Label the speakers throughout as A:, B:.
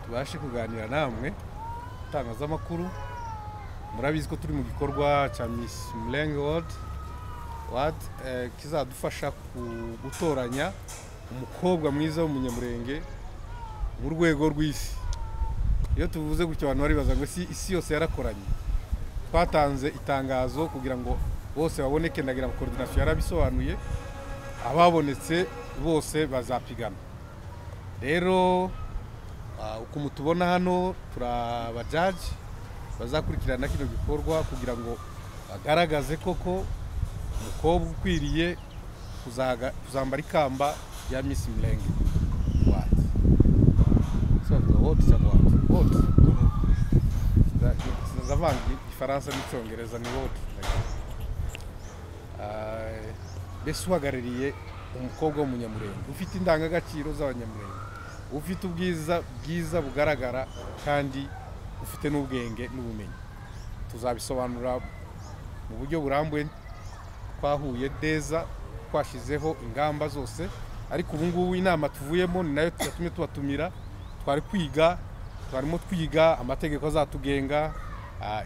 A: tubashe kuganira namwe itangazamakuru murabizi ko turi mu gikorwa cya misi murenge wodi wadi kizadufasha gutoranya umukobwa mwiza w'umunyamurenge mu rwego rw'isi iyo tuvuze gutyo abantu baribaza ngo isi yose yarakoranye twatanze itangazo kugira ngo bose baboneke ndagira ngo korodinasiyo yarabisobanuye ababonetse bose bazapigana rero ukuntu tubona hano turi abajaji bazakurikirana kino gikorwa kugira ngo bagaragaze koko umukobwa ukwiriye kuzambara ikamba rya misi mirenge wadi twavuga wodi cyangwa wadi wodi ndavanga igifaransa n'icyongereza ni wodi mbese uhagarariye umukobwa w'umunyamurenge ufite indangagaciro z'abanyamurenge ufite ubwiza bwiza bugaragara kandi ufite n'ubwenge n'ubumenyi tuzabisobanura mu buryo burambuye twahuye neza twashyizeho ingamba zose ariko ubu ngubu inama tuvuyemo ni nayo tuyatumye tubatumira twari kwiga twarimo twiga amategeko azatugenga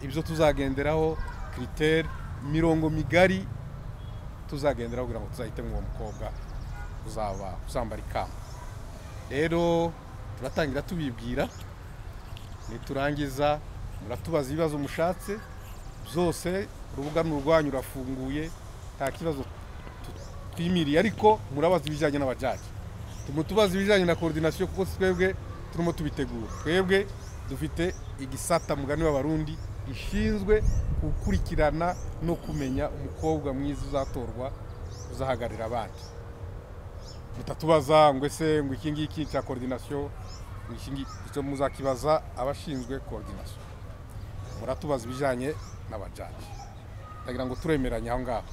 A: ibyo tuzagenderaho kiriteri imirongo migari tuzagenderaho kugira ngo tuzahitemo uwo mukobwa uzaba uzambara ikamba rero turatangira tubibwira niturangiza muratubaza ibibazo mushatse byose urubuga ni urwanyu rurafunguye nta kibazo twimiriye ariko murabaza ibijyanye n'abajaji turimo tubaza ibijyanye na korodinasiyo kuko twebwe turimo tubitegura twebwe dufite igisata mugani w'abarundi gishinzwe gukurikirana no kumenya umukobwa mwiza uzatorwa uzahagarira abandi mutatubaza ngo ese ngo iki ngiki cya korodinasiyo icyo muzakibaza abashinzwe korodinasiyo muratubaza ibijyanye n'abajaji ndagira ngo turemeranye aho ngaho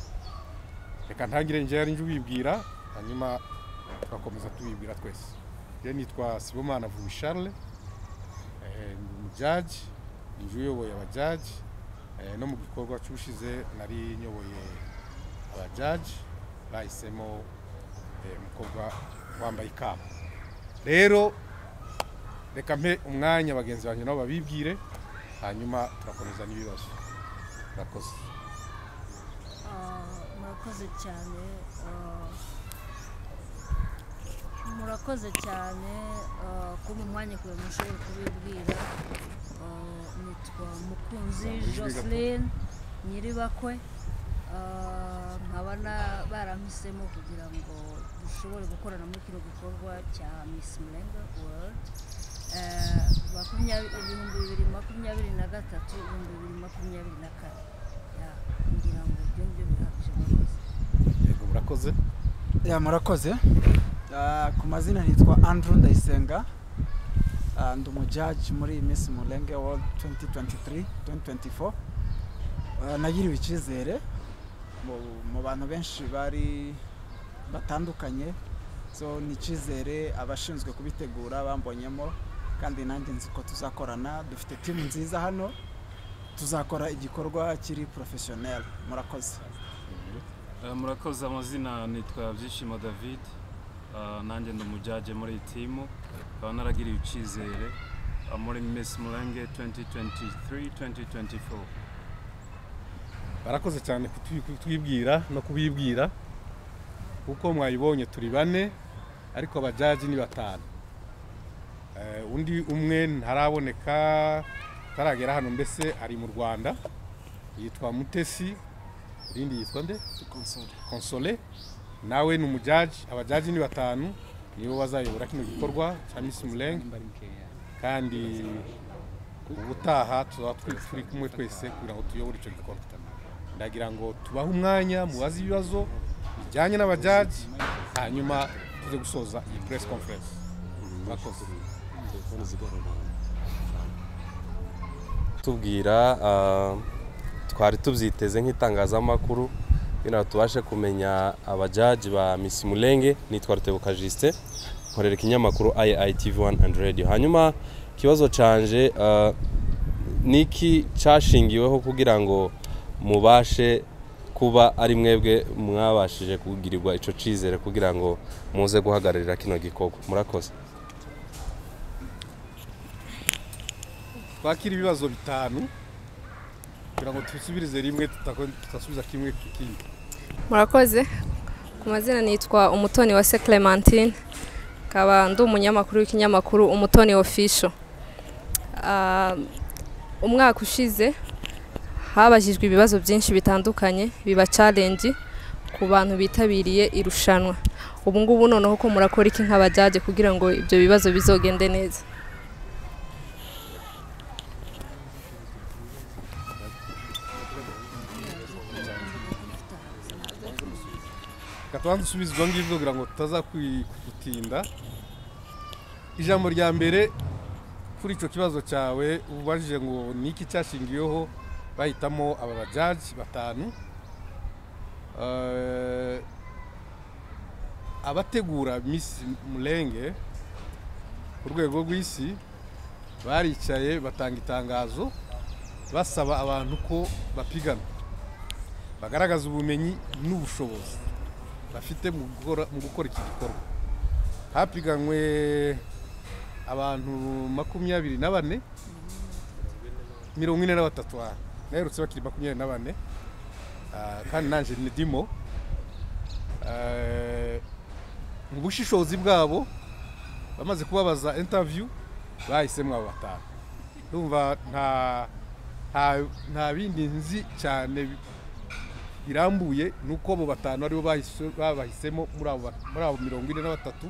A: reka ntangire njye yari ubibwira hanyuma tugakomeza tubibwira twese njye nitwa sibomana vuba charles ni umujaji njye uyoboye abajaji no mu gikorwa cy'ubushize nari nyoboye abajaji bahisemo umukobwa wambaye ikamba rero reka mpe umwanya bagenzi banjye nabo babibwire hanyuma turakomeza n'ibibazo murakoze
B: murakoze cyane murakoze cyane kuba umwanya kugira ngo ushobore kubibwira nitwa mukunzi Joseline nyiribakwe nkaba barampisemo kugira ngo dushobore gukorana muri kino gikorwa cya misi murenga worudi ibihumbi bibiri makumyabiri na gatatu ibihumbi bibiri makumyabiri na kane kugira ngo ibyo ngibyo bihagije
A: yego murakoze
C: ya murakoze ku mazina nitwa andrew ndayisenga ndi umujaji muri misi murenge world 2023 2024 nagiriwe icyizere mu bantu benshi bari batandukanye ni icyizere abashinzwe kubitegura bambonyemo kandi nanjye nzi ko tuzakorana dufite timu nziza hano tuzakora igikorwa kiri porofeshoneri murakoze
D: murakoze amazina nitwa byishimo david nanjye ndi umujyaje muri iyi timu nkaba naragiriwe icyizere muri misi murenge 2023 2024
A: barakoze cyane kutwibwira no kubibwira kuko mwayibonye turi bane ariko abajaji ni batanu undi umwe ntaraboneka ataragera hano mbese ari mu rwanda yitwa mutesi irindi yitwa nde konsole nawe ni umujaji abajaji ni batanu nibo bazayobora kino gikorwa cya misi murenge kandi ubutaha tuzaba turi kumwe twese kugira ngo tuyobore icyo gikorwa ndagira ngo tubahe umwanya mubaze ibibazo bijyanye n'abajaji hanyuma tuze gusoza iyi puresi konferensi murakoze
E: tubwira twari tubyiteze nk'itangazamakuru kugira ngo tubashe kumenya abajaji ba misi murenge nitwa rutebuka jisite nkorera ikinyamakuru IITV wani andi radiyo hanyuma ikibazo cyanje niki cyashingiweho kugira ngo mubashe kuba ari mwebwe mwabashije kugirirwa icyo cyizere kugira ngo muze guhagararira kino gikorwa murakoze
A: twakira ibibazo bitanu kugira ngo dusubirize rimwe tudasubiza kimwe kindi
F: murakoze ku mazina nitwa umutoni wa se clementine nkaba ndi umunyamakuru w'ikinyamakuru umutoni official Ah, umwaka ushize habajijwe ibibazo byinshi bitandukanye biba challenge ku bantu bitabiriye irushanwa ubu ngubu noneho ko murakora iki nk'abajaje kugira ngo ibyo bibazo bizogende neza
A: reka tubanze usubize ibyo ngibyo kugira ngo tutazakutinda ijambo rya mbere kuri icyo kibazo cyawe ubajije ngo ni iki cyashingiweho bahitamo aba bajaji batanu Eh, abategura misi murenge ku rwego rw'isi baricaye batanga itangazo basaba abantu ko bapigana bagaragaza ubumenyi n'ubushobozi bafite mu gukora- mu gukora iki gikorwa hapiganwe abantu makumyabiri na bane mirongo ine na batatu aha naherutse bakiri makumyabiri na bane Ah, kandi nanjye ndimo Eh, mu bushishozi bwabo bamaze kubabaza interview bahisemo abo batanu ndumva nta nta- nta bindi nzi cyane bi- birambuye ni uko abo batanu aribo bahise- babahisemo muri abo ba- muri abo mirongo ine na batatu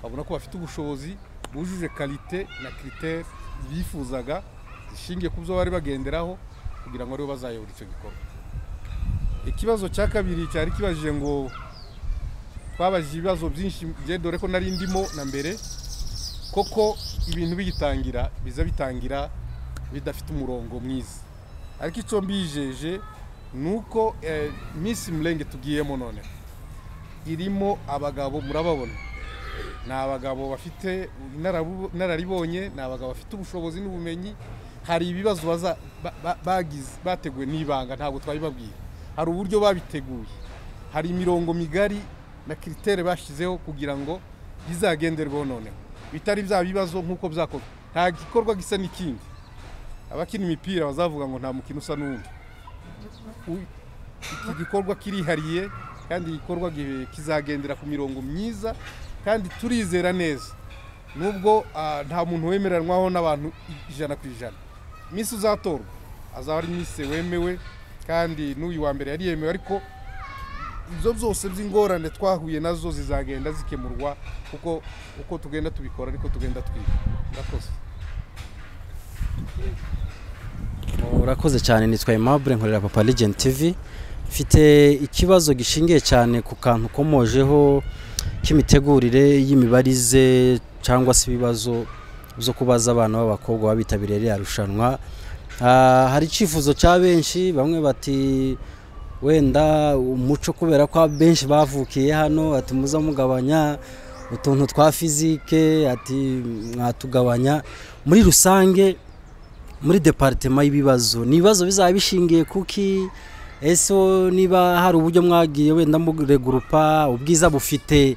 A: babona ko bafite ubushobozi bujuje karite na kiritere bifuzaga zishingiye ku byo bari bagenderaho kugira ngo aribo bazayobora icyo gikorwa ikibazo cya kabiri cyari kibajije ngo twabajije ibibazo byinshi bye dore ko nari ndimo na mbere koko ibintu bigitangira biza bitangira bidafite umurongo mwiza ariko icyo mbijeje ni uko eh, minsi murenge tugiyemo none irimo abagabo murababona ni abagabo bafite inarabu- inararibonye ni abagabo bafite ubushobozi n'ubumenyi hari ibibazo baza- ba- ba- bagize bateguwe n'ibanga ntabwo twabibabwira hari uburyo babiteguye hari imirongo migari na kiritere bashyizeho kugira ngo bizagenderweho noneho bitari bya bibazo nk'uko byakorwa nta gikorwa gisa n'ikindi abakina imipira bazavuga ngo nta mukino usa n'uwundi U- iki gikorwa kirihariye kandi igikorwa gi- kizagendera ku mirongo myiza kandi turizera neza nubwo ah, nta muntu wemeranwaho n'abantu ijana ku ijana iminsi uzatorwa azaba ari iminsi wemewe kandi n'uyu wa mbere yari yemewe ariko ibyo byose by'ingorane twahuye nazo zizagenda zikemurwa kuko uko tugenda tubikora ariko tugenda twiga murakoze
G: urakoze cyane nitwa Aimable nkorera papa legend tv mfite ikibazo gishingiye cyane ku kantu ukomojeho k'imitegurire y'imibarize cyangwa se ibibazo byo kubaza abana b'abakobwa baba bitabiriye ririya rushanwa Ah, hari icyifuzo cya benshi bamwe bati wenda umuco kubera ko benshi bavukiye hano ati muza mugabanya utuntu twa fizike ati mwatugabanya muri rusange muri departema y'ibibazo ni ibibazo bizaba bishingiye kuki ese niba hari uburyo mwagiye wenda muregurupa ubwiza bufite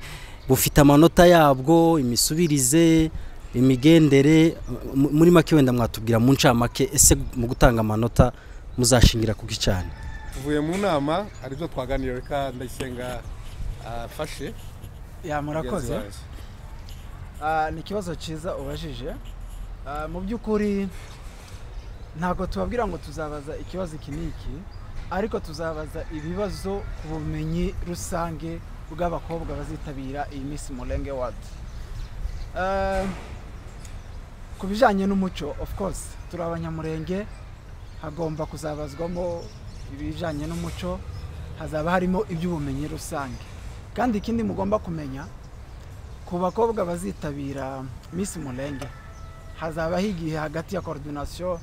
G: bufite amanota yabwo imisubirize imigendere mu- muri make wenda mwatubwira mu ncamake ese mu gutanga amanota muzashingira kuki cyane
A: tuvuye mu nama hari ibyo twaganiriye reka ndayisenga afashe
C: ya
A: mugenzi
C: murakoze
A: wanjye.
C: Ah, ni ikibazo cyiza ubajije Ah, mu by'ukuri ntabwo tubabwira ngo tuzabaza ikibazo iki n'iki ariko tuzabaza ibibazo ku bumenyi rusange bw'abakobwa bazitabira iyi minsi murenge wadi ku bijyanye n'umuco of course turi abanyamurenge hagomba kuzabazwamo ibijyanye n'umuco hazaba harimo iby'ubumenyi rusange kandi ikindi mugomba kumenya ku bakobwa bazitabira Miss Murenge hazaba higihe hagati ya coordination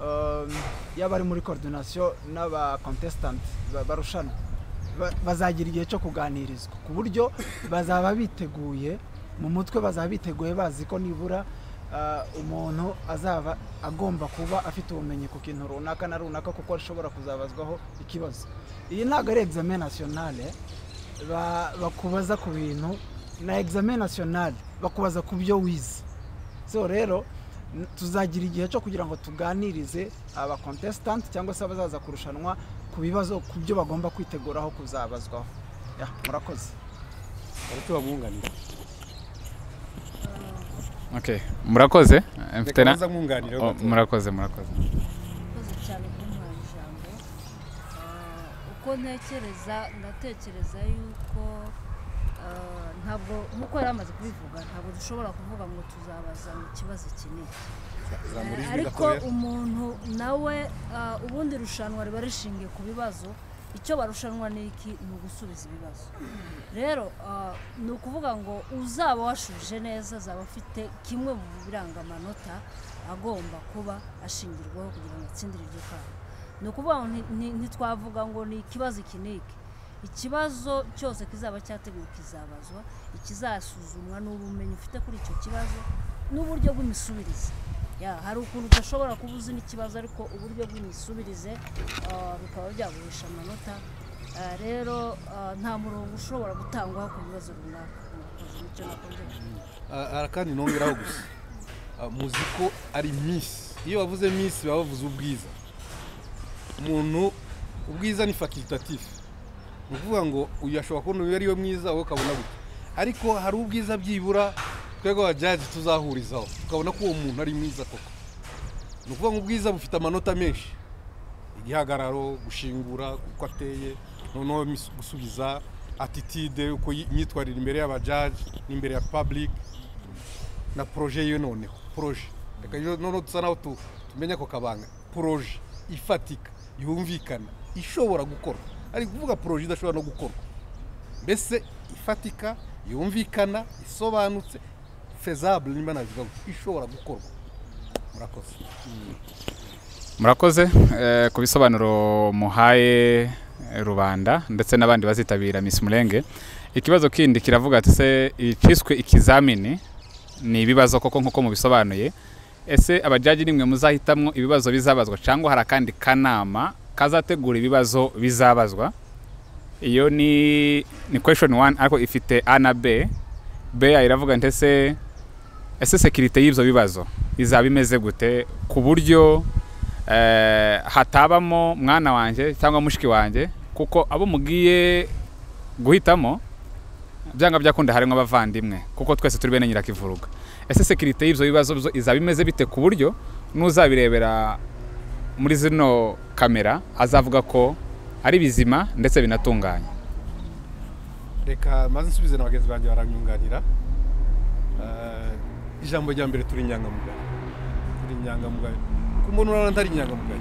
C: um, y'abari muri coordination n'aba contestant ba- barushanwa Ba- bazagira igihe cyo kuganirizwa ku buryo bazaba biteguye mu mutwe bazaba biteguye bazi ko nibura ah, umuntu azaba agomba kuba afite ubumenyi ku kintu runaka na runaka kuko ashobora kuzabazwaho ikibazo iyi ntabwo ari examen nationale ba- bakubaza ku bintu na examen national bakubaza ku byo wize so rero N- tuzagira igihe cyo kugira ngo tuganirize aba contestant cyangwa se abazaza kurushanwa ku bibazo ku byo bagomba kwiteguraho kuzabazwaho Ya, murakoze
A: baracyo bamwunganira
H: Okay. Murakoze. Eh, Mfite
A: reka
H: na
A: baza mwunganira
H: Oh, murakoze murakoze.
B: urakoze cyane kumuha ijambo Ah, uko ntekereza ndatekereza yuko ah, ntabwo nk'uko yari amaze kubivuga ntabwo dushobora kuvuga ngo tuzabaza mu kibazo kinini
A: zamura ijwi
B: ariko
A: gakomera
B: umuntu nawe ah, ubundi irushanwa riba rishingiye ku bibazo icyo barushanwa ni iki ni ugusubiza ibibazo rero ah, ni ukuvuga ngo uzaba washubije neza azaba afite kimwe mu biranga amanota agomba kuba ashingirwaho kugira ngo atsindire iryo kamba ni ukuvuga ngo nti- nti- ntitwavuga ngo ni ikibazo iki n'iki ikibazo cyose kizaba cyateguwe kizabazwa ikizasuzumwa ni ubumenyi ufite kuri icyo kibazo n'uburyo bw'imisubirize ya hari ukuntu udashobora kuba uzi n'ikibazo ariko uburyo bw'imisubirize ah, bikaba byagurisha amanota Ah, rero ah, nta murongo ushobora gutangwaho ku bibazo runaka Murakoze, nicyo nakunze kuvuga.
A: Ah, ah, kandi nongeraho gusa Ah, muzi ko ari misi iyo bavuze misi baba bavuze ubwiza umuntu ubwiza ni facultatif ni ukuvuga ngo uyu ashobora kubona uyu ariwe mwiza wowe ukabona gutya ariko hari ubwiza byibura twebwe abajaji tuzahurizaho tukabona ko uwo muntu ari mwiza koko ni ukuvuga ngo ubwiza bufite amanota menshi igihagararo gushingura uko ateye noneho mis- gusubiza atitide uko yi- imyitwarire imbere y'abajaji n'imbere ya public na proje yiwe noneho proje reka rero noneho dusa naho tu- tumenya ako kabanga proje ifatika yumvikana ishobora gukorwa ari kuvuga proje idashobora no gukorwa mbese ifatika yumvikana isobanutse fezabule nimba nabivuga gutya, ishobora gukorwa murakoze
H: Murakoze eh, ku bisobanuro muhaye eh, rubanda ndetse n'abandi bazitabira Miss Murenge. Ikibazo kindi kiravuga ati se iciswe ikizamini ni ibibazo koko nkuko mubisobanuye. Ese abajaji nimwe muzahitamwo ibibazo bizabazwa cyangwa hari akandi kanama kazategura ibibazo bizabazwa? Iyo ni ni question 1 ariko ifite A na B. B iravuga ntese ese sekirite y'ibyo bibazo izaba imeze gute ku buryo eh, hatabamo mwana wanjye cyangwa mushiki wanjye kuko abo mugiye guhitamo byanga byakunda harimo abavandimwe kuko twese turi bene nyirakivuruga ese sekirite y'ibyo bibazo byo izaba imeze bite ku buryo n'uzabirebera muri zino kamera azavuga ko ari bizima ndetse binatunganye
A: reka maze nsubize na bagenzi banjye baranyunganira Eh, ijambo rya mbere turi inyangamugayo turi inyangamugayo ku muntu urabona atari inyangamugayo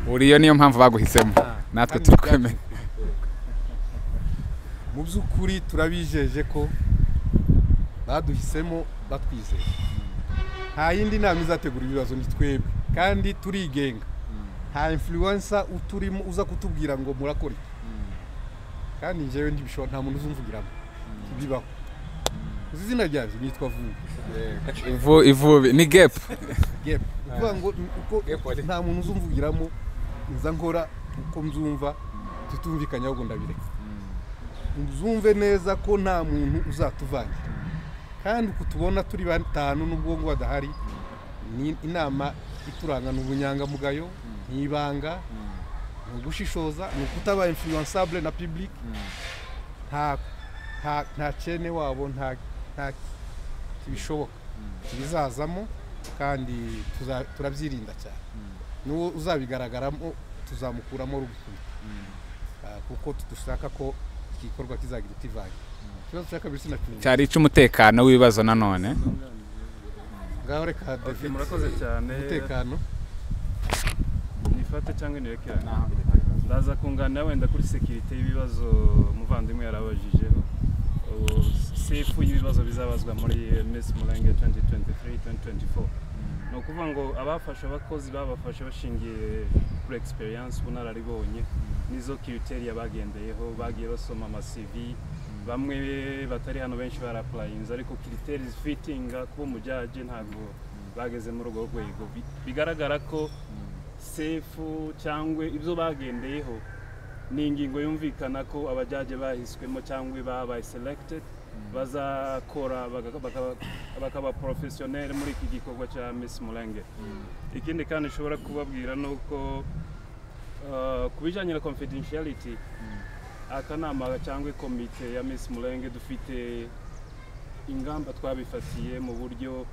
H: uriyo niyo mpamvu baguhisemo natwe
A: kandi
H: turakwemera
A: byacu. mu by'ukuri turabijeje ko baduhisemo batwizeye nta yindi nama izategura ibibazo ni twebwe kandi turigenga nta influensa uturimo uza kutubwira ngo murakora iki kandi njyewe ntibishobora nta muntu uzumvugiramo ntibibaho uzi izina ryabyo nitwa vuba
H: ivu ivubi ni gap
A: gap ukuvuga ngo ni uko nta muntu uzumvugiramo nza nkora uko mbyumva tutumvikanye ahubwo ndabireka uzumve neza ko nta muntu uzatuvangira kandi uku tubona turi batanu n'ubwonko badahari ni inama ituranga ni ubunyangamugayo ni ibanga ni ugushishoza ni ukutaba influensable na public nta nta- nta cene wabo nta nta kibishoboka ibizazamo kandi tuza- turabyirinda cyane n'uwo uzabigaragaramo tuzamukuramo ruguru Ah, kuko dushaka ko iki gikorwa kizagira itivange ikibazo cya kabiri sinacyumva
H: cyari icy'umutekano w'ibibazo nanone
A: ngaho reka
D: Okay,
A: david
D: murakoze cyane.
A: umutekano
D: nifate cyangwa nirekerane ndaza kunganira wenda kuri sekirite y'ibibazo umuvandimwe yarabajijeho Ubu sefu y'ibibazo bizabazwa muri eh, Miss Murenge 2023-2024 ni ukuvuga ngo abafashe abakozi babafashe bashingiye kuri experience ubunararibonye n'izo criteria bagendeyeho bagiye basoma ama CV bamwe batari hano benshi barapurayinze ariko kiriteri zifitinga kuba umujyaje ntabwo bageze muri urwo rwego Bi- bigaragara ko sefu cyangwa ibyo bagendeyeho ni ingingo yumvikana ko abajaje bahiswemo cyangwa babaye selected bazakora baga- bakaba- bakaba porofesiyoneri muri iki gikorwa cya misi murenge ikindi kandi ushobora kubabwira ni uko uh, ku bijyanye na confidentiality akanama cyangwa ikomite ya misi murenge dufite ingamba twabifatiye mu buryo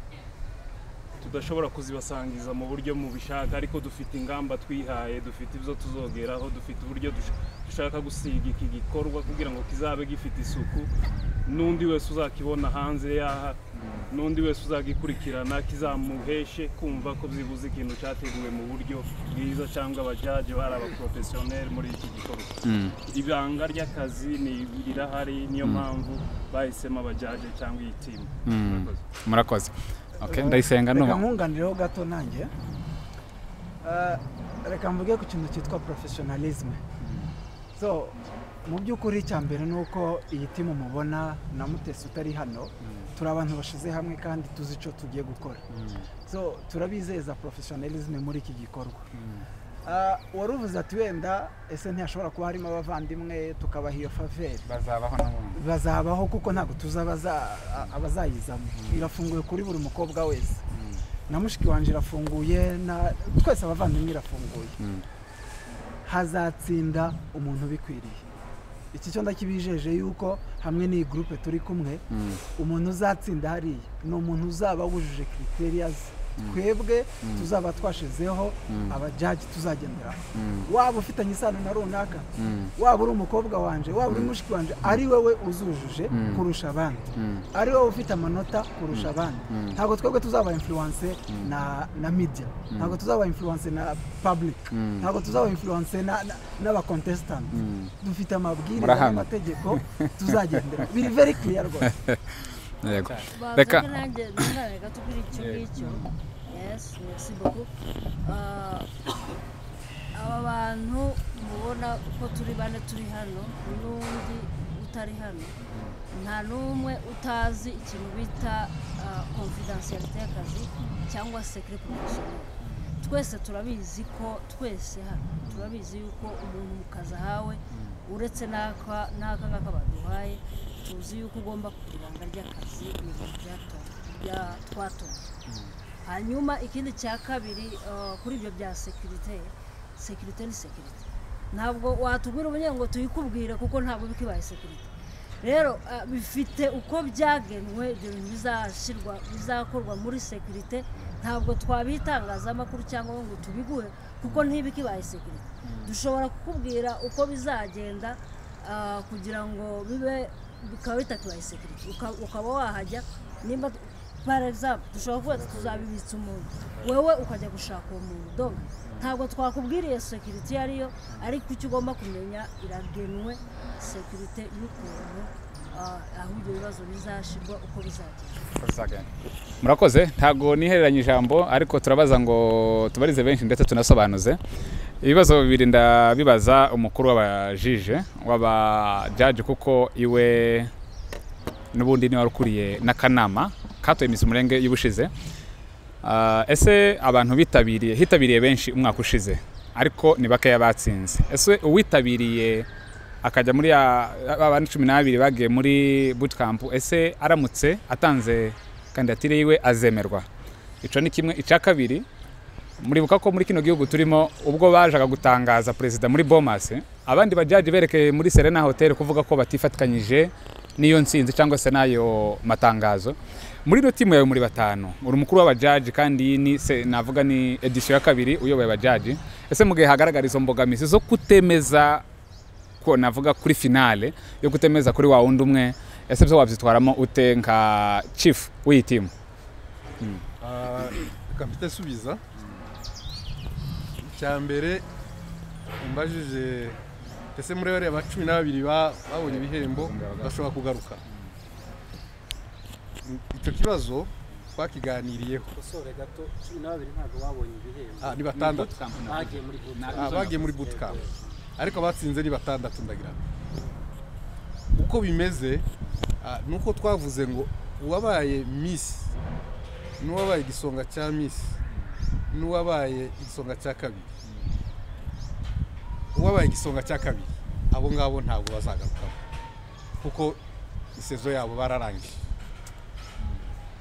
D: tudashobora kuzibasangiza mu buryo mubishaka ariko dufite ingamba twihaye dufite ibyo tuzogeraho dufite uburyo dush- dushaka gusiga iki gikorwa kugira ngo kizabe gifite isuku n'undi wese uzakibona hanze yaha n'undi wese uzagikurikirana kizamuheshe kumva ko byibuze ikintu cyateguwe mu buryo bwiza cyangwa abajaji bari abaporofesiyoneri muri iki gikorwa ibanga ry'akazi ni rirahari niyo mpamvu bahisemo abajaje cyangwa iyi timu
H: Mm. murakoze okay ndayisenga
C: reka
H: no
C: nkunganireho gato nanjye Eh, reka mvuge ku kintu cyitwa porofesiyonalisme so mu by'ukuri icya mbere ni uko iyi timu mubona na mutesi utari hano turi abantu bashyize hamwe kandi tuzi icyo tugiye gukora so turabizeza porofesiyonalisme muri iki gikorwa Eh, wari uvuze ati wenda ese ntiyashobora kuba harimo abavandimwe tukabaha iyo faveri
H: bazabaho n'ubundi
C: bazabaho kuko ntabwo tuzi abaza- a- abazayizamo irafunguye kuri buri mukobwa wese na mushiki wanjye irafunguye na twese abavandimwe irafunguye
H: Mm.
C: hazatsinda umuntu ubikwiriye iki cyo ndakibijeje yuko hamwe n'iyi gurupe turi kumwe
H: Mm.
C: umuntu uzatsinda hariya ni umuntu uzaba wujuje kriteriya ze twebwe tuzaba twashizeho abajaji tuzagenderaho waba ufitanye isano na runaka
H: Mm.
C: waba uri umukobwa wanjye waba uri mushiki wanjye ari wowe uzujuje kurusha abandi ari wowe ufite amanota kurusha abandi ntabwo twebwe tuzaba influence na na media ntabwo tuzaba influence na public ntabwo tuzaba influence na- na- n'abacontestant dufite amabwiriza
H: Murahamya.
C: n'amategeko tuzagendera biri very clear rwose
H: yego Reka-
B: reka nanjye ntunganire gato kuri icyo ngicyo yesi merci beaucoup Ah, aba bantu mubona ko turi bane turi hano n'undi utari hano nta n'umwe utazi ikintu bita confidentialite y'akazi cyangwa secret professionnel twese turabizi ko twese hano turabizi yuko umuntu mu kazi ahawe uretse n'aka n'aka ngaka baduhaye tuzi yuko ugomba kugira ibanga ry'akazi mu bintu byato- bya- twatojwe hanyuma ikindi cya kabiri eh, kuri ibyo bya sekirite sekirite ni sekirite ntabwo watubwira ubunyine ngo tuyikubwire kuko ntabwo uba ikibaye sekirite rero eh, bifite uko byagenwe ibyo bintu bizashyirwa bizakorwa muri sekirite ntabwo twabitangazamakuru cyangwa ngo tubiguhe kuko ntiba ikibaye sekirite dushobora kukubwira uko bizagenda ah, kugira ngo bibe bikaba bitakibaye sekirite Uka- ukaba wahajya nimba par exemple dushobora kuvuga ati tuzabibitsa umuntu wewe ukajya gushaka uwo muntu doga ntabwo twakubwiriye sekirite iyo ariyo ariko icyo ugomba kumenya iragenwe sekirite y'ukuntu ah, aho ibyo bibazo bizashyirwa uko bizagenda
H: murakoze ntago nihereranye ijambo ariko turabaza ngo tubarize benshi ndetse tunasobanuze ibibazo bibiri ndabibaza umukuru w'abajije w'abajaji kuko iwe n'ubundi niwe wari ukuriye n'akanama katoye iminsi umurenge y'ubushize Ah, ese abantu bitabiriye hitabiriye benshi umwaka ushize ariko ni bakeya batsinze ese uwitabiriye akajya muri ya- abandi cumi n'abiri bagiye muri bootcamp ese aramutse atanze kandidatire yiwe azemerwa icyo ni kimwe icya kabiri muribuka ko muri kino gihugu turimo ubwo bajaga gutangaza perezida muri bomas abandi bajaji berekeye muri serena hotel kuvuga ko batifatikanyije n'iyo nsinzi cyangwa se n'ayo matangazo muri ino timu yawe muri batanu uri umukuru w'abajaji kandi iyi ni se navuga ni edisiyo ya kabiri uyoboye abajaji ese mu gihe hagaragara izo mbogamizi zo kutemeza ko navuga kuri finale yo kutemeza kuri wa wundi umwe ese byo wabyitwaramo ute nka chief w'iyi timu
A: kapite subiza icya mbere mbajije ese muri bariya ba cumi n'ababiri ba- babonye ibihembo bashobora kugaruka icyo kibazo twakiganiriyeho
I: kosore gato cumi n'ababiri ntabwo babonye ibihembo
A: Ah, ni batandatu
I: bagiye muri bootcamp.
A: Ah, bagiye muri bootcamp ariko abatsinze ni batandatu ndagira ngo. uko bimeze ah, ni uko twavuze ngo uwabaye misi n'uwabaye igisonga cya misi n'uwabaye igisonga cya kabiri uwabaye igisonga cya kabiri abo ngabo ntabwo bazagarukaho kuko isezo yabo bararangije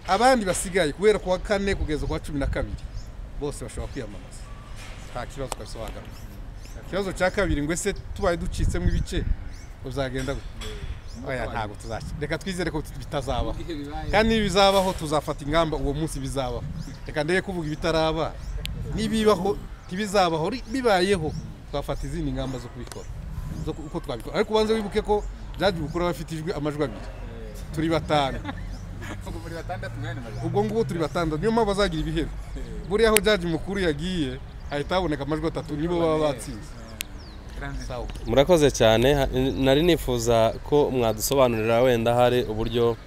A: abandi basigaye kubera kuwa kane kugeza kuwa cumi na kabiri bose bashobora kwiyamamaza nta kibazo ukabisobanurira ikibazo cya kabiri ngo ese tubaye ducitsemo ibice uzagenda gute oya ntabwo tuzakira reka twizere ko bitazabaho kandi niba bizabaho tuzafata ingamba uwo munsi bizabaho reka ndebe kuvuga ibitaraba nibibaho ntibizabaho ri- bibayeho twafata izindi ngamba zo kubikora zo ku- uko twabikora ariko ubanze wibuke ko jaji bukuru aba afite ijwi amajwi abiri turi batanu
I: buri batandatu mwene majana
A: ubwo ngubu turi batandatu niyo mpamvu bazagira ibihembo buriya aho jaji mukuru yagiye hahita haboneka amajwi atatu nibo baba batsinze sawa
E: murakoze cyane ha- nari nifuza ko mwadusobanurira wenda hari uburyo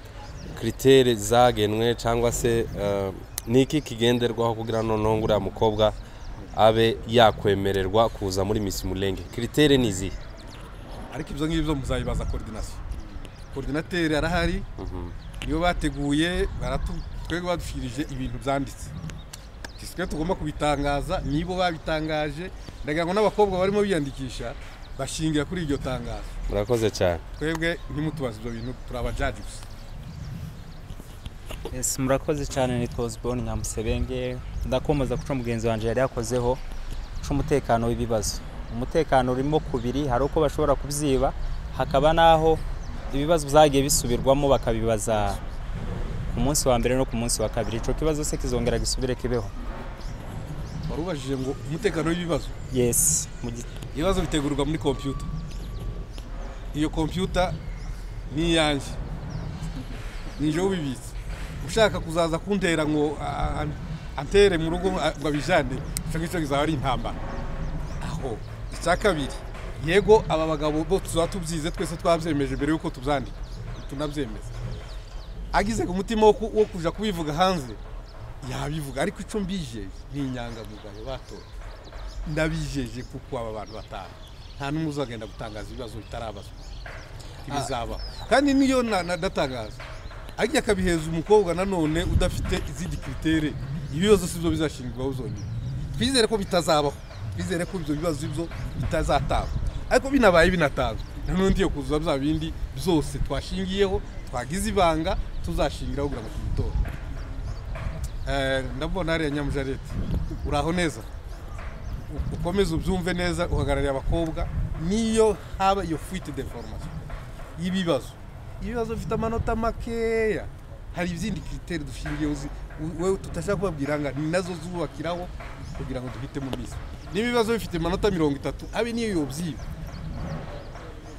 E: kiritere zagenwe cyangwa se eh, ni iki kigenderwaho kugira noneho ngo uriya mukobwa abe yakwemererwa kuza muri misi murenge kiritere ni izihe
A: ariko ibyo ngibyo muzabibaza koridinasiyo koridinateri arahari
E: Mhm.
A: niyo bateguye baratu- twebwe badushyirije ibintu byanditse twe tugomba kubitangaza nibo babitangaje ndagira ngo n'abakobwa barimo biyandikisha bashingira kuri iryo tangazo
E: murakoze cyane
A: twebwe ntimutubaze ibyo bintu turabajaji gusa
J: Yes, murakoze cyane nitwa Osborne Nyamuserenge ndakomeza kuco mugenzi wanjye yari yakozeho c'umutekano w'ibibazo umutekano urimo kubiri hari uko bashobora kubyiba hakaba n'aho ibibazo byagiye bisubirwamo bakabibaza ku munsi wa mbere no ku munsi wa kabiri ico kibazo se kizongera gisubire kibeho
A: wari ubajije ngo umutekano w'ibibazo
J: yes mu gi-
A: ibibazo bitegurirwa muri kompiyuta iyo kompiyuta ni iyanjye nijewe ubibitse ushaka kuzaza kuntera ngo ah, ah, antere mu rugo ah, ngo abijane icyo ngicyo kizaba ari intambara aho icya kabiri yego aba bagabo bo tuzaba tubyize twese twabyemeje mbere y'uko tubyandika tunabyemeza agize ku mutima wo ku- wo kuja kubivuga hanze yabivuga ariko icyo mbijeje ni inyangamugayo batoye ndabijeje kuko aba bantu batanu nta n'umwe uzagenda gutangaza ibibazo bitarabazwa ibizabaho kandi niyo na- nadatangaza ajya akabiheza umukobwa nanone udafite izindi kiritere ibibazo si byo bizashingirwaho zonyine twizere ko bitazabaho twizere ko ibyo bibazo ibyo bitazatangwa ariko binabaye binatanzwe nanundi yo kuzuza bya bindi byose twashingiyeho twagize ibanga tuzashingiraho kugira ngo tubitore Eh, ndabona hariya nyamujarete uraho neza ukomeze ubyumve neza uhagarariye abakobwa niyo haba iyo fuite de foromasiyo y'ibibazo ibibazo bifite amanota makeya hari izindi kiriteri dushingiyeho zi- u- wewe tutashaka kubabwira ngo ni nazo zubakiraho kugira ngo duhite mu misi niba ibibazo bifite amanota mirongo itatu abe niyo yobyiba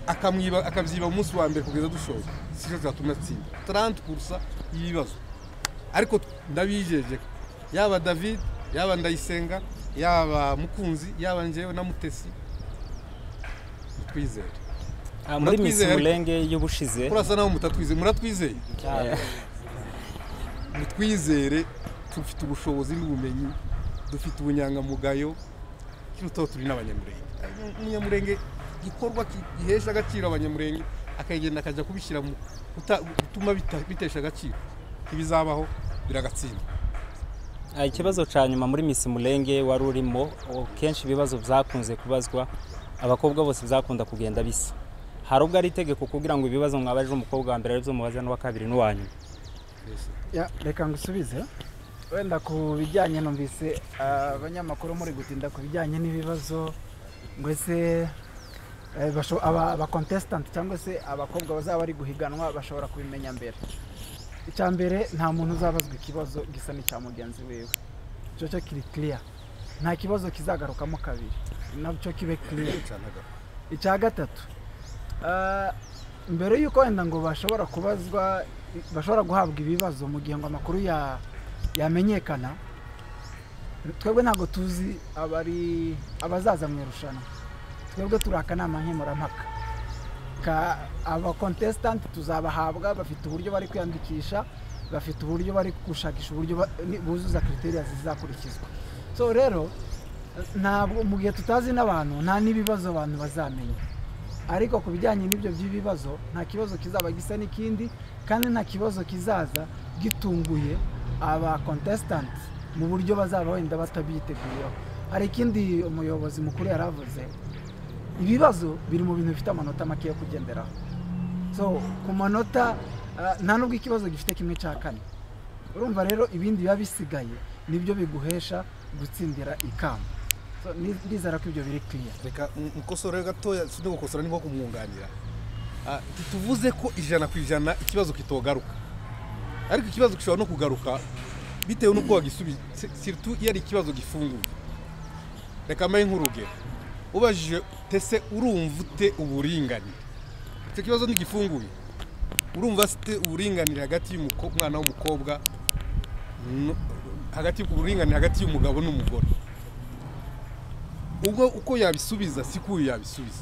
A: akamwiba akabyiba mu munsi wa mbere kugeza dushoje sicyo zatuma atsinda taranti kurusa y'ibibazo ariko ndabijeje yaba david yaba ndayisenga yaba mukunzi yaba njyewe na mutesi twizere
J: ah, muri Miss
A: Muratwizeye.
J: Mulenge y'ubushize
A: kurasa naho mutatwizeye muratwizeye
J: eh,
A: nitwizere dufite ubushobozi n'ubumenyi dufite ubunyangamugayo kirutaho turi n'abanyamurenge umunyamurenge igikorwa ki- gihesha agaciro abanyamurenge akagenda akajya kubishyira mu guta- gutuma bita- bitesha agaciro ntibizabaho biragatsinda
J: Ah, ikibazo cya nyuma muri Miss Mulenge wari urimo o, kenshi ibibazo byakunze kubazwa abakobwa bose byakunda kugenda bisa hari ubwo ari itegeko kugira ngo ibibazo mwabaje umukobwa wa mbere aribyo mubaza n'uwa kabiri n'uwa nyuma
C: Ya, reka ngusubize wenda ku bijyanye numvise abanyamakuru muri gutinda ku bijyanye n'ibibazo ngo ese eh, basho- aba abakontesitanti cyangwa se abakobwa bazaba bari guhiganwa bashobora kubimenya mbere icya mbere nta muntu uzabazwa ikibazo gisa n'icya mugenzi wiwe icyo cyo kiri kiriya nta kibazo kizagarukamo kabiri nacyo kibe kiriya icya gatatu ah, mbere y'uko wenda ngo bashobora kubazwa bashobora guhabwa ibibazo mu gihe ngo amakuru ya- yamenyekana twebwe ntabwo tuzi abari abazaza mu irushanwa twebwe turi akanama nkemurampaka Ka- abakontesitanti tuzabahabwa bafite uburyo bari kwiyandikisha bafite uburyo bari gushakisha uburyo ba- ni- buzuza kriteriya zizakurikizwa so rero ntabwo mu gihe tutazi n'abantu nta n'ibibazo abantu bazamenya ariko ku bijyanye n'ibyo by'ibibazo nta kibazo kizaba gisa n'ikindi kandi nta kibazo kizaza gitunguye aba contestant mu buryo bazaba wenda batabyiteguyeho hari ikindi umuyobozi mukuru yaravuze ibibazo biri mu bintu bifite amanota makeya kugenderaho so ku manota ah, nta nubwo ikibazo gifite kimwe cya kane urumva rero ibindi biba bisigaye nibyo biguhesha gutsindira ikamba So, ni- ndizera ko ibyo biri kiriya
A: reka m- mukosore gatoya si no gukosora ni nko kumwunganira Ah, ntituvuze ko ijana ku ijana ikibazo kitogaruka ariko ikibazo gishobora no kugaruka bitewe n'uko wagisubiza siritu iyo ari ikibazo gifunguye reka mbaye nk'urugero ubajije tese urumva ute uburinganire icyo kibazo ntigifunguye urumva afite uburinganire hagati y'umwana w'umukobwa n- hagati uburinganire hagati y'umugabo n'umugore ubwo uko yabisubiza si ko uyu yabisubiza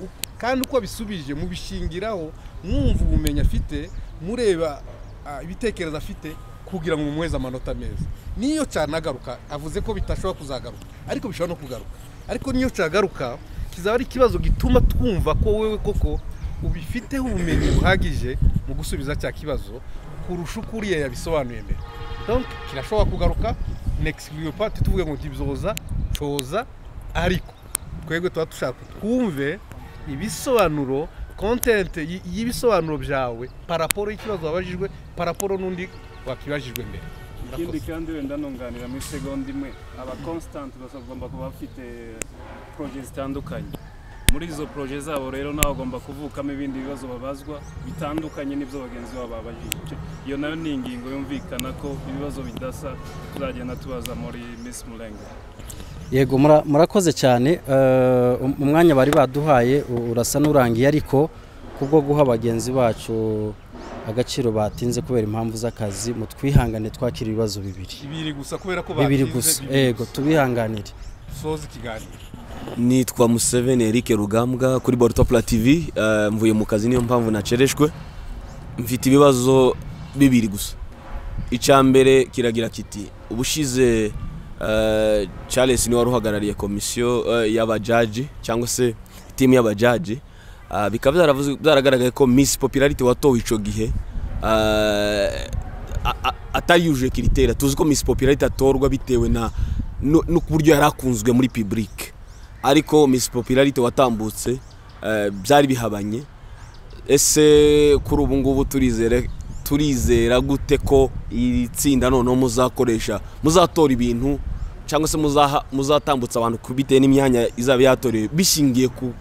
A: Uko- kandi uko abisubije mubishingiraho mwumva ubumenyi afite mureba ah, ibitekerezo afite kugira ngo mumuheze amanota meza niyo cyanagaruka avuze ko bitashobora kuzagaruka ariko bishobora no kugaruka ariko niyo cyagaruka kizaba ari ikibazo gituma twumva ko wowe koko ubifiteho ubumenyi buhagije mu gusubiza cya kibazo kurusha uko uriya yabisobanuye mbere donc kirashobora kugaruka n'exclure pas tuvuge ngo ntibyoza coza ariko twebwe tuba dushaka ko twumve ibisobanuro kontente y'ibisobanuro byawe paraporo y'ikibazo wabajijwe paraporo n'undi wakibajijwe mbere
D: ikindi kandi wenda nunganira muri segonda imwe aba constant bagomba kuba bafite poroje zitandukanye muri izo poroje zabo rero nawe agomba kuvukamo ibindi bibazo babazwa bitandukanye n'ibyo bagenzi babo babajije iyo nayo ni ingingo yumvikana ko ibibazo bidasa tuzagenda tubaza muri miss murenga
G: yego mura- murakoze cyane Eh, um- umwanya bari baduhaye u- urasa n'urangiye ariko kubwo guha bagenzi bacu agaciro batinze kubera impamvu z'akazi mu twihangane twakira ibibazo bibiri
A: bibiri gusa kubera ko
G: bibiri
A: batinze,
G: gusa
A: bibiri
G: yego tubihanganire
A: soza ikiganiro
K: nitwa museveni eric rugambwa kuri borutopura tv eh, mvuye mu kazi niyo mpamvu nacereshwe mfite ibibazo bibiri gusa icya mbere kiragira kiti ubushize eh, charles niwe wari uhagarariye komisiyo eh, y'abajaji cyangwa se timu y'abajaji Eh, bikaba byaravuzwe- byaragaragaye ko miss popularity watowe icyo gihe eh, a- a- atayujuje kiritera tuzi ko miss popularity atorwa bitewe na nu- n'uburyo yari akunzwe muri public ariko miss popularity watambutse eh, byari bihabanye ese kuri ubu ngubu turizere turizera gute ko iri tsinda noneho muzakoresha muzatora ibintu cyangwa se muzaha- muzatambutsa abantu ku bitewe n'imyanya izaba yatorewe bishingiye ku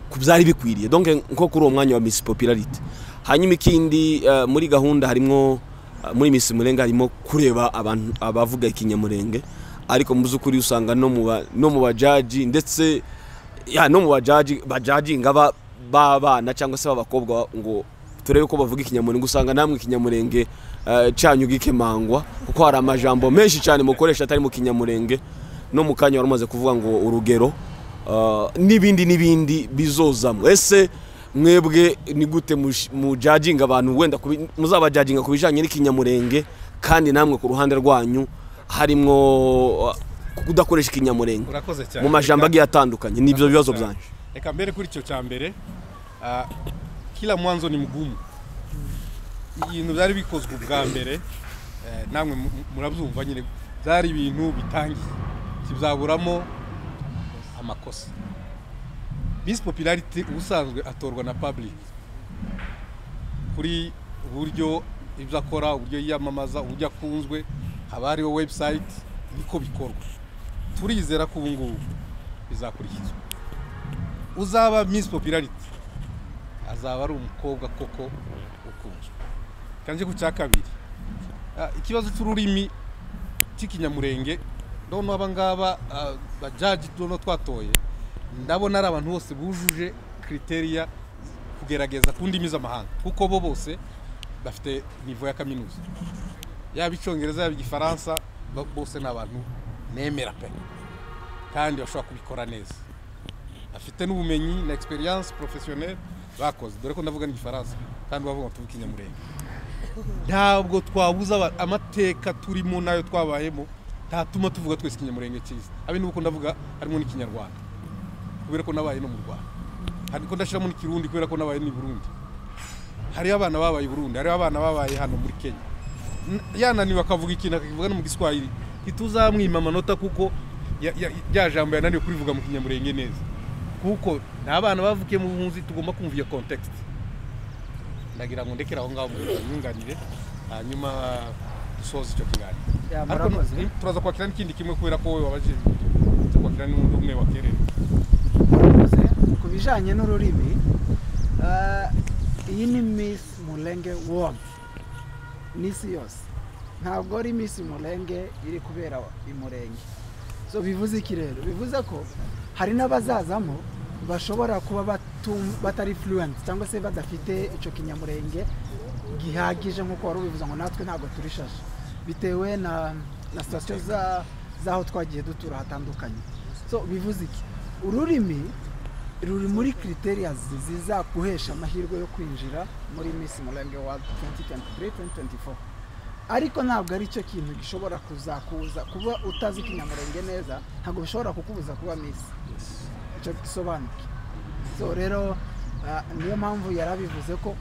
K: ku byari bikwiriye donc nko kuri uwo mwanya wa miss popularity hanyuma ikindi eh, muri gahunda harimo eh, muri miss murenga harimo kureba abantu abavuga ikinyamurenge ariko mu by'ukuri usanga no mu ba- no mu bajaji ndetse ya no mu bajaji bajajinga ba- b'abana cyangwa se b'abakobwa ngo turebe ko bavuga ikinyamurenge usanga namwe ikinyamurenge eh, cyanyu gikemangwa kuko hari amajambo menshi cyane mukoresha atari mu kinyamurenge no mu kanya wari umaze kuvuga ngo urugero eh, n'ibindi n'ibindi bizozamo ese mwebwe ni gute mush- mujajinga abantu wenda kubi- muzabajajinga ku bijyanye n'ikinyamurenge kandi namwe ku ruhande rwanyu harimo eh, kudakoresha ikinyamurenge
A: Urakoze cyane.
K: mu majambo agiye atandukanye nibyo bibazo
A: Urakoze cyane.
K: byanjye
A: reka mbere kuri icyo cya mbere ah, kila mwanzo ni mgumu ibintu byari bikozwe ubwa mbere eh, namwe mu- mu- murabyumva nyine byari ibintu bitangiye kizaburamo amakosa bisi popularity ubusanzwe atorwa na public kuri uburyo ibyo akora uburyo yiyamamaza uburyo akunzwe haba hariho website niko bikorwa turizera ko ubu ngubu bizakurikizwa uzaba miss popularity azaba ari umukobwa koko ukunzwe kandi ku cya kabiri ah, ikibazo cy'ururimi cy'ikinyamurenge noneho abangaba ah, bajaji noneho twatoye ndabona ari abantu bose bujuje kriteriya kugerageza ku ndimi z'amahanga kuko bo bose bafite nivo ya kaminuza yaba icyongereza yaba igifaransa bo- bose ni abantu nemera pe kandi bashobora kubikora neza afite n'ubumenyi na experience professionnelle bakoze dore ko ndavuga n'igifaransa kandi bavuga ngo tuvuge ikinyamurenge ntabwo twabuza aba- amateka turimo n'ayo twabayemo ntatuma tuvuga twese ikinyamurenge cyiza abe nuko ndavuga harimo n'ikinyarwanda kubera ko nabaye no mu rwanda ariko ndashyiramo n'ikirundi kubera ko nabaye ni burundi hariho abana babaye i burundi hariho abana babaye hano muri kenya N- yananiwe akavuga ikintu akakivuga no mu giswahili ntituzamwima amanota kuko ya- ya- rya jambo yananiwe kurivuga mu kinyamurenge neza kuko ni abana bavukiye mu bunzi tugomba kumva iyo context ndagira ngo ndekere aho ngaho mu myunganire hanyuma dusoze icyo kiganiro
C: Ya,
A: Ariko
C: murakoze.
A: ni- turaza kwakira n'ikindi kimwe kubera ko wowe wabaje turaza kwakira n'undi umwe wakerewe
C: ku bijyanye n'ururimi eh, iyi ni miss murenge wodi n'isi yose ntabwo ari miss murenge iri kubera i murenge so bivuze iki rero bivuze ko hari n'abazazamo bashobora kuba batum- batari fluent cyangwa se badafite icyo kinyamurenge gihagije nk'uko wari ubivuze ngo natwe ntabwo turishaje bitewe na na sitasiyo za- z'aho twagiye dutura hatandukanye so bivuze iki ururimi ruri muri kriteriya zizaguhesha amahirwe yo kwinjira muri Miss Murenge World 2023-2024 ariko ntabwo ari cyo kintu gishobora kuzakubuza kuba utazi ikinyamurenge neza ntabwo bishobora kukubuza kuba Miss icyo gisobanuke so rero ah, niyo mpamvu yarabivuze ko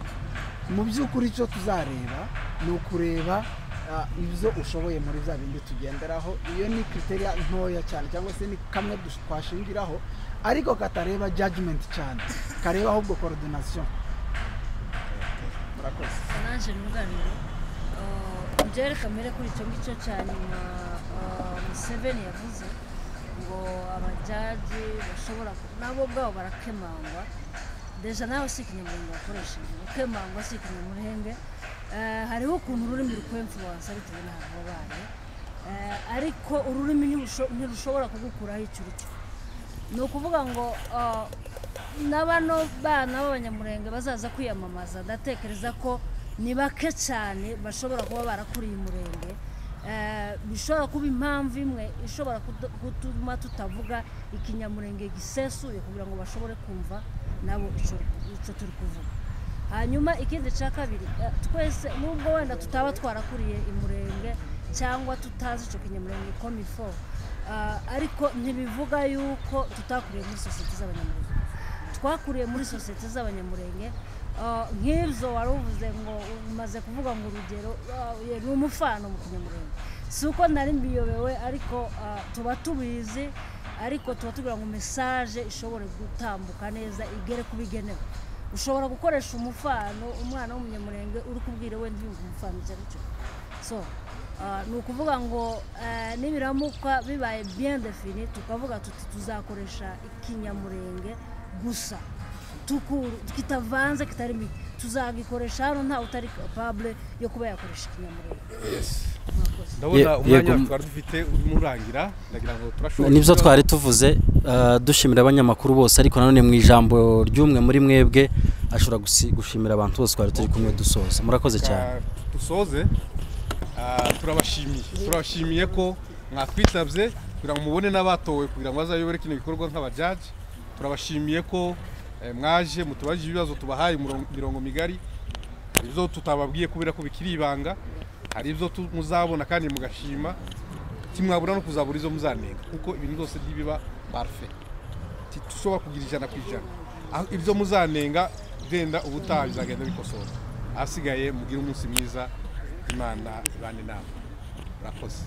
C: mu by'ukuri icyo tuzareba ni ukureba ah, ibyo ushoboye muri bya bindi tugenderaho iyo ni kriteriya ntoya cyane cyangwa se ni kamwe dush- twashingiraho ariko katareba judgment cyane kareba ahubwo coordination murakoze
B: nanjye nunganire byere kamere kuri icyo ngicyo cya nyuma ah, museveni yavuze ngo abajaji bashobora ku- nabo ubwabo barakemangwa deja nawe si ikinyamurenge wakoresheje gukemangwa si ikinyamurenge Eh, hariho ukuntu ururimi rukwemfuwansa bitewe n'ahantu wabaye Eh, ariko ururimi ntirusho- ntirushobora kugukuraho icyo uri cyo ni ukuvuga ngo ah, na bano bana b'abanyamurenge bazaza kwiyamamaza ndatekereza ko ni bake cyane bashobora kuba barakuriye umurenge Eh, bishobora kuba impamvu imwe ishobora kudu- gutuma tutavuga ikinyamurenge gisesuye kugira ngo bashobore kumva nabo icyo icyo turi kuvuga hanyuma ikindi cya kabiri eh, twese nubwo wenda tutaba twarakuriye imurenge cyangwa tutazi icyo kinyamurenge komifo ariko ntibivuga yuko tutakuriye muri sosiyete z'abanyamurenge twakuriye muri sosiyete z'abanyamurenge ah, nk'ibyo wari uvuze ngo umaze kuvuga ngo urugero ah, ye ni umufano mu kinyamurenge si uko nari mbiyobewe ariko ah, tuba tubizi ariko tuba tugira ngo mesaje ishobore gutambuka neza igere ku bigenewe ushobora gukoresha umufano umwana w'umunyamurenge uri kubwira wenda yumva umufano icyo ari cyo so ah, ni ukuvuga ngo eh, nibiramuka bibaye bien defini tukavuga tuti tuzakoresha ikinyamurenge gusa tukuru kitavanze kitarimo iki. tuzagikoresha hano ntawe utari capable yo kuba yakoresha ikinyamurenge
A: ndabona
G: Ye-
A: umwanya
G: yego.
A: twari dufite urimo urangira ndagira ngo turashobora
G: nibyo
A: kugira-
G: twari tuvuze eh, dushimira abanyamakuru bose ariko nanone mu ijambo ry'umwe muri mwebwe ashobora gusi- gushimira abantu bose twari turi kumwe dusoza murakoze cyane
A: Reka dusoze Ah, turabashimiye turabashimiye ko mwatwitabye kugira ngo mubone n'abatowe kugira ngo bazayobore kino gikorwa nk'abajaji turabashimiye ko eh, mwaje mutubajije ibibazo tubahaye umurongo- mirongo migari hari ibyo tutababwiye kubera ko bikiri ibanga hari ibyo tu- muzabona kandi mugashima timwabura no kuzabura izo muzanenga kuko ibintu byose ntibiba parufe tushobora kugira ijana ku ijana aho ibyo muzanenga genda ubutaha bizagenda bikosora ahasigaye mugire umunsi mwiza imana ibane namwe murakoze